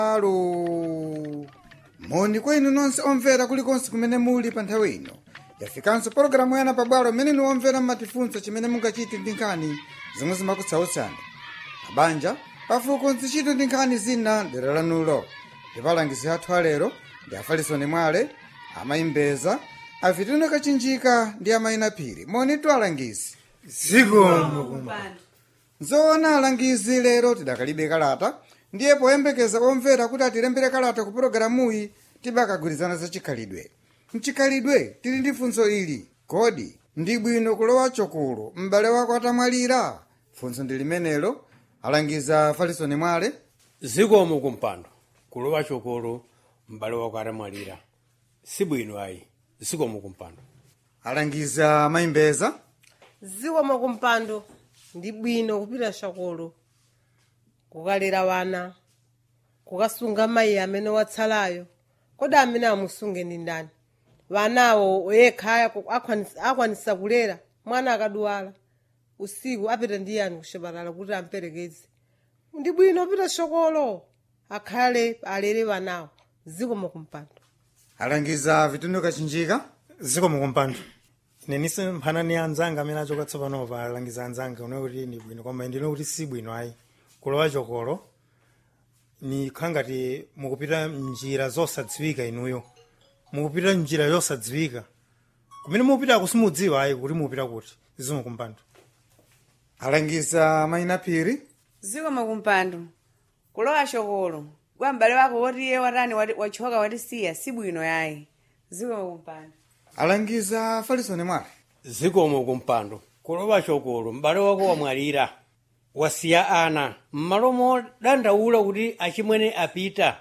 alo moni kwa inu nonse omvera kulikonse kumene muli pa nthawi ino yafikanso pologalamu yana pabwalo imene inu omvera mmatifunsa chimene mungachite ndi nkhani zomwe zimakutsautsani mabanja pafuko nzichito ndi nkhani zina dera lanulo ndipalangizi athu alero ndi afarisoni mwale amayimbeza afitino kachinjika ndi amayina phiri moni twalangizi zikomo nzoona alangizi lero tidakalibe kalata ndiye poyembekeza omvera kuti atilembere kalata ku pologalamuyi tibakagwirizana za chikhalidwe mchikhalidwe tili ndi funso ili kodi ndi bwino kulowa chokolo m'bale wako atamwalira funso ndi limenelo alangiza farisoni mwale zikomo kumpando kulowa chokolo m'bale wako atamwalira sibwino ayi zikomo kumpando alangiza mayimbeza zikomo kumpando ndi bwino kupita chokolo kukalera wana kukasunga mayi amene watsalayo kodi amene amusunge ndi ndani wanawo yekha akwanisa- akwanisa kulera mwana akadwala usiku apita ndi yani kuchipatala kuti amperekeze ndi bwino kupita chokolo akhale alere wanawo zikomo kumpando alangiza vitendo kachinjika zikomo kumpando ine nise mphanani anzanga amene achoka tsopano pa alangiza anzanga une kuti ni bwino koma ndine kuti si bwino ayi kulowa chokolo ni khangati mukupita mnjira zosadziwika inuyo mukupita njira yosadziwika kumene mupitako simudziwa ayi kuti mupita kuti zikomo kumpando alangiza mayina phiri zikomo kumpando kulowa chokolo kwa m'bale wako woti iye watani wati- wachoka watisiya sibwino yayi zikomo kumpando alangiza farisoni mwale zikomo kumpando kulowa chokolo m'bale wako wamwalira wasiya ana m'malo modandaula kuti achimwene apita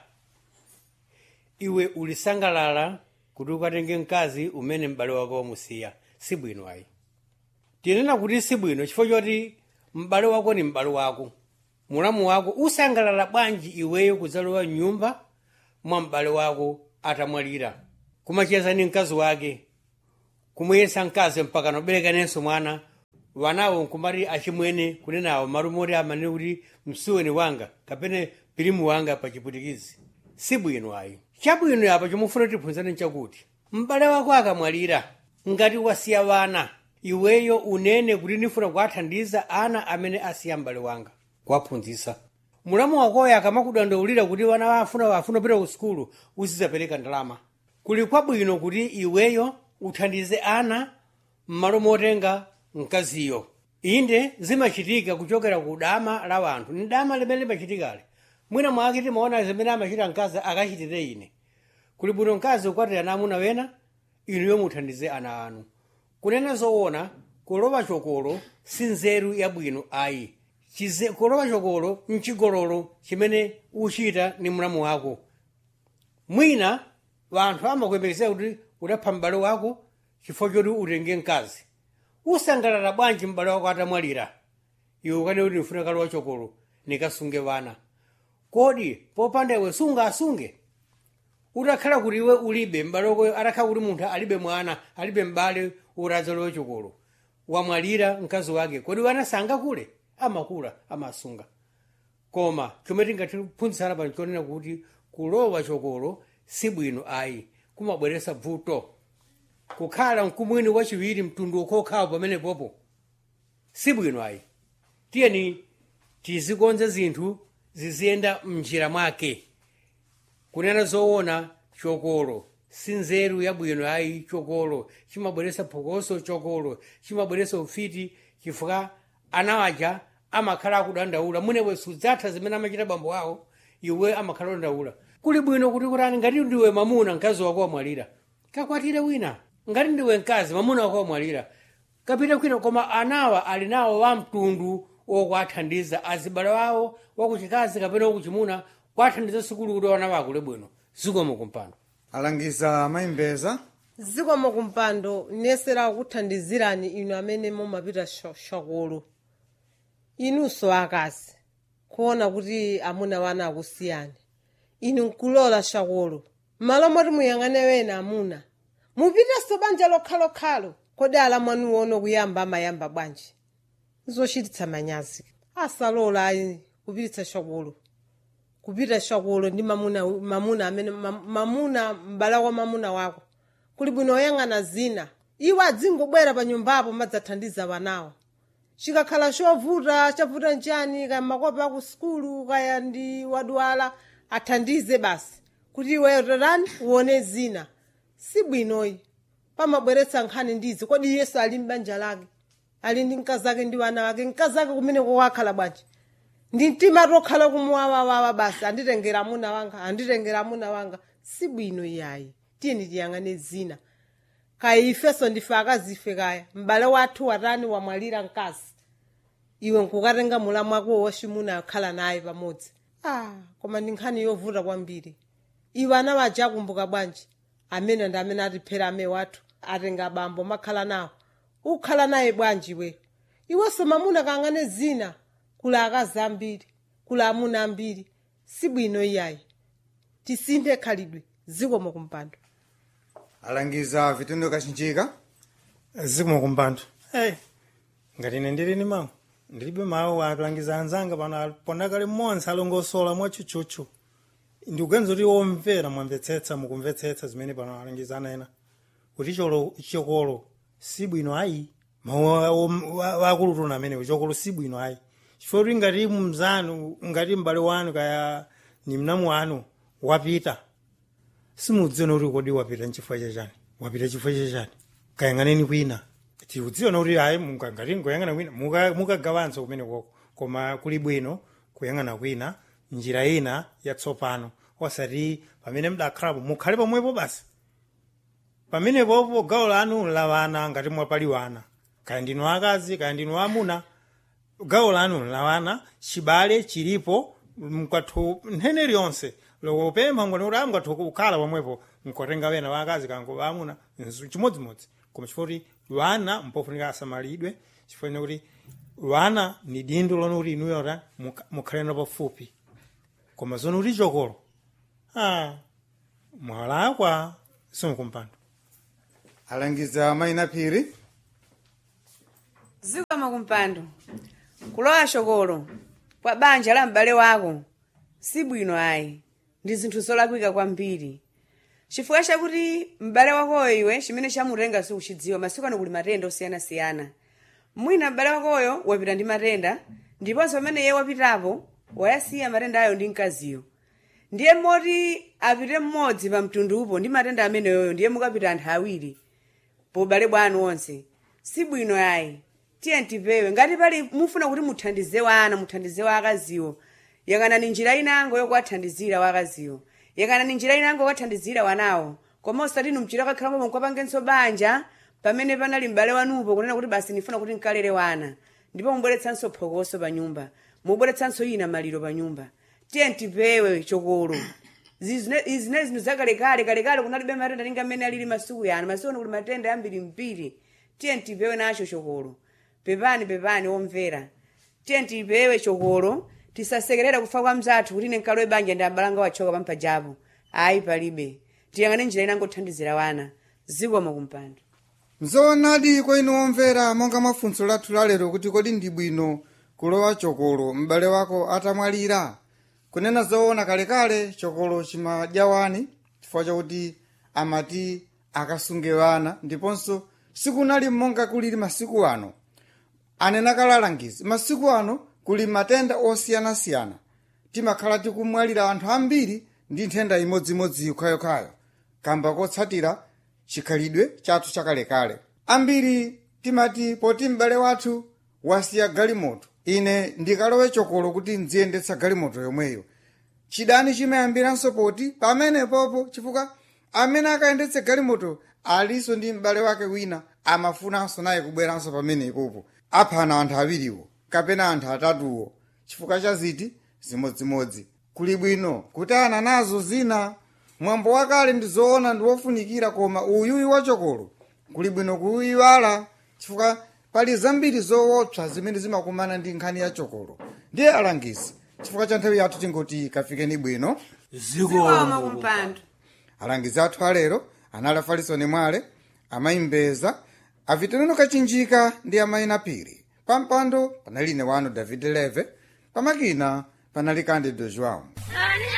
iwe ulisangalala kuti ukatenge mkazi umene m'bale wako wamusiya sibwino ayi tinena kuti sibwino chifukwa choti m'bale wako ni m'bale wako mulamu wako usangalala bwanji iweyo kudzalowa mnyumba mwa m'bale wako atamwalira kumacheza ni mkazi wake kumuyesa mkazi mpaka noberekanenso mwana wanawo nkumati achimwene kunenawo malumoti amanene kuti msuweni wanga kapene pilimu wanga pa chiputikizi sibwino ayi chabwino apa chomufuna tiphunzane nchakuti m'bale wako akamwalira ngati wasiya wana iweyo unene kuti ndifuna kuwathandiza ana amene asiya m'bale wanga kuwaphunzitsa mulamu wakoyo akamakudandaulira kuti wana wafuna wafuna kupita ku sukulu uzidzapereka ndalama kuli kwabwino kuti iweyo uthandize ana m'malo motenga mkaziyo inde zimachitika kuchokera ku dama la wanthu ni dama limene limachitikale mwina mwake timaona zimene amachita mkazi akachitire ine kuli bwino mkazi ukwatira ana amuna wena inuyo muthandize ana anu kunena zoona kulowa chokolo si nzeru yabwino ayi Chize- kulowa chokolo mchigololo chimene uchita ni mlamu wako mwina wanthu amakuyembekeza kuti udapha m'bale wako chifukwa choti utenge mkazi usangalala bwanji m'bale wako atamwalira iwe ukane kuti ndifuna kalowa chokolo nikasunge wana kodi popanda iwe sungasunge utakhala kuti iwe ulibe m'bale wako atakhala kuti munthu alibe mwana alibe m'bale utadzalowe chokolo wamwalira mkazi wake kodi wana sangakule amakula amasunga koma chomwe tingatiphunzitsana pano chonena kuti kulowa chokolo si bwino ayi kumabweretsa vuto kukhala mkumwini wachiwiri mtundu ukhokhawo pamenepopo si bwino ayi tiyeni tizikonze zinthu ziziyenda mnjira mwake kunena zoona chokolo si nzeru yabwino ayi chokolo chimabweretsa phokoso chokolo chimabweretsa ufiti chifukwa ana aja amakhala akudandaula munewe sudzatha zimene amachita bambo awo iwe amakhala kudandaula kuli bwino kuti kutani ngati ndiwe mamuna mkazi wako wamwalira kakwatire wina ngati ndiwe mkazi mamuna wako wamwalira kapita kwina koma anawa ali nawo wamtundu wokuwathandiza azibale wawo wakuchikazi kapena wakuchimuna kuwathandiza sukulu kuti wana wakule bwino zikomo kumpando alangiza mayimbeza zikomo kumpando nesera kuthandizirani inu amene mumapita sho- chokolo inunso akazi kuona kuti amuna wana akusiyani inu nkulola chokolo malo moti muyang'ane wena amuna mupitenso banja lokhalokhalo kodi ala mwanu ono kuyamba amayamba bwanji zochititsa manyazi asalola ayi kupititsa chokolo kupita shakolo ndi mamuna mamuna amene mam- mamuna m'bala wa mamuna wako kuli bwino oyang'ana zina iwo adzingobwera pa nyumbapo madzathandiza wanawo chikakhala chovuta chavuta nchani kaya makopa aku sukulu kaya ndi wadwala athandize basi kuti iwe totani uone zina si bwinoyi pamabweretsa nkhani ndizi kodi yesu ali m'banja lake ali ndi mkazi ake ndi wana wake mkazi ake kumene kokakhala bwanji ndi mtima tokhala kumuwawawawa basi anditengera amuna wanga anditengera amuna wanga si bwino iyayi tiyeni tiyang'ane zina kaya ifeso ndife akazife kaya m'bale wathu watani wamwalira mkazi iwe nkukatenga mulamu wako wachimuna akhala naye pamodzi ah koma ndi nkhani yovuta kwambiri iwe ana waja akumbuka bwanji amene ndi amene atiphera ame wathu atenga abambo makhala nawo ukhala naye bwanji we iwenso mamuna kang'ane zina kula akazi ambiri kula amuna ambiri si bwino iyayi tisinthe khalidwe zikomo kumpando alangiza vitundu kachinjika zikomo kumpando hey, ngati ine ndili ni mawu ndilibe mawu atulangiza anzanga pano ponakale mmodzi alongosola mwachuchuchu ndikuganiza kuti omvera mwamvetsetsa mukumvetsetsa zimene pano alangiza ena kuti cholo chokolo si bwino ayi mawu wakulutuna amenewo chokolo si bwino ayi chifukwa kuti ngati mzanu ngati m'bale wanu kaya ni mnamu wanu wapita simudziona kuti kodi wapita nchifukwa chachani wapita chifukwa chachani kayang'aneni kwina tikudziona kuti ayi munga- ngati ngoyang'ana kwina muka- mukagawanso kumene koko koma kuli bwino kuyang'ana kwina njira ina yatsopano osati pamene mdakhalapo mukhale pomwepo basi pamenepopo gawo lanu lawana ngati mwapaliwana kaya ndinu akazi kaya ndinu amuna gawo lanu lawana chibale chilipo mkwathu nthene liyonse lokupempha ngoni kuti amkwathu kukhala pomwepo nkotenga wena wakazi kango waamuna nzu- chimodzimodzi koma chifukwa kuti lwana mpofunika asamalidwe chifukwa kuti lwana ni dindo lona kuti inuyo ta mukha- mukhalena pafupi koma zono kuti chokolo ah, mwalakwa simukumpando alangiza mayina phiri zikomo kumpando kulowa shokolo kwa banja la m'bale wako si bwino ayi ndi zinthu zolakwika kwambiri chifukwa chakuti m'bale wakoyo iwe chimene chamutenga sikuchidziwa masiku ano kuli matenda osiyanasiyana mwina m'bale wakoyo wapita ndi matenda ndiponso pamene iye wapitapo wayasiya matenda ayo ndi mkaziyo ndiye moti apite mmodzi pa mtundupo ndi matenda ameneyoyo ndiye mukapita anthu awiri pobale bwanu onse si bwino ayi tiye tipewe ngati pali mufuna kuti muthandize wana muthandize wakaziwo yang'anani njira inango yokuwathandizira wakaziwo yang'anani njira inango yokathandizira wanawo koma osati inu mchira kakhala momwe mukwapangenso banja pamene panali m'bale wanupo kunena kuti basi ndifuna kuti nkalere wana ndipo mubweretsanso phokoso pa nyumba mubweretsanso ina maliro pa nyumba tiye tipewe chokolo izi zine zinthu zakalekale kalekale kunalibe matenda ninga amene alili masiku yano masiku ano kuli matenda ambiri mpiri tiye tipewe nacho chokolo pepani pepani omvera tiye tipewe chokolo tisasekerera kufa kwa mzathu kuti ine nkalowe banja ndi abalanga wachoka pampajapo ayi palibe tiyang'ane njira inangothandizira wana zikomo kumpando nzoonadi kwa inu omvera monga mafunso lathu lalero kuti kodi ndi bwino kulowa chokolo m'bale wako atamwalira kunena zoona kalekale chokolo chimadya wani chifukwa chakuti amati akasunge wana ndiponso sikunali monga kulili masiku ano anena kalalangizi masiku ano kuli matenda osiyanasiyana timakhala tikumwalira anthu ambiri ndi nthenda imodzimodzi yokhayokhayo kamba kotsatira chikhalidwe chathu chakalekale ambiri timati poti m'bale wathu wasiya galimoto ine ndikalowe chokolo kuti nziyendetsa galimoto yomweyo chidani chimayambiranso poti pamenepopo chifukwa amene akayendetse galimoto alinso ndi m'bale wake wina amafunanso naye kubweranso pamenepopo aphana anthu awiriwo kapena anthu atatuwo chifukwa cha ziti zimodzimodzi kuli bwino kutana nazo zina mwambo wakale ndi zoona ndi wofunikira koma uyuyi wachokolo kuli bwino kuyiwala chifukwa pali zambiri zoopsa zimene zimakumana ndi nkhani ya chokolo ndiye alangizi chifukwa cha nthawi yathu tingoti kafikeni bwino zikomo kumpando alangizi athu alero anali afarisoni mwale amayimbeza aviteneno kachinjika ndi amayina piri pampando panali ine wanu david leve pamakina panali candido joão